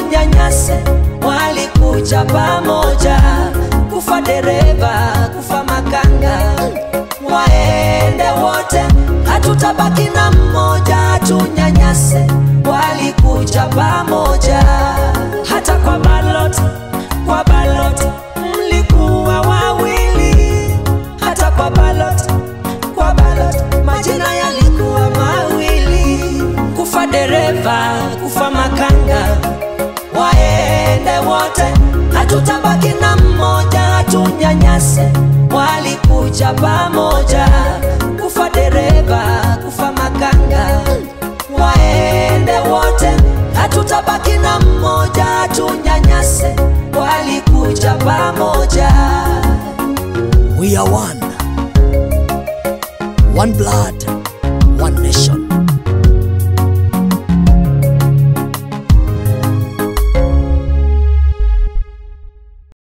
atunyanyase, walikuja pamoja, kufa dereva, kufa makanga, waende wote, hatutabaki na mmoja, atunyanyase, walikuja pamoja, hata kwa baloti, kwa baloti mlikuwa wawili, hata kwa baloti, kwa baloti majina yalikuwa mawili, kufa dereva, kufa makanga, waende wote, hatutabaki na mmoja, atunyanyase, walikuja pamoja, kufa dereva, kufa makanga, waende wote, hatutabaki na mmoja, atunyanyase, walikuja pamoja. We are one. One blood,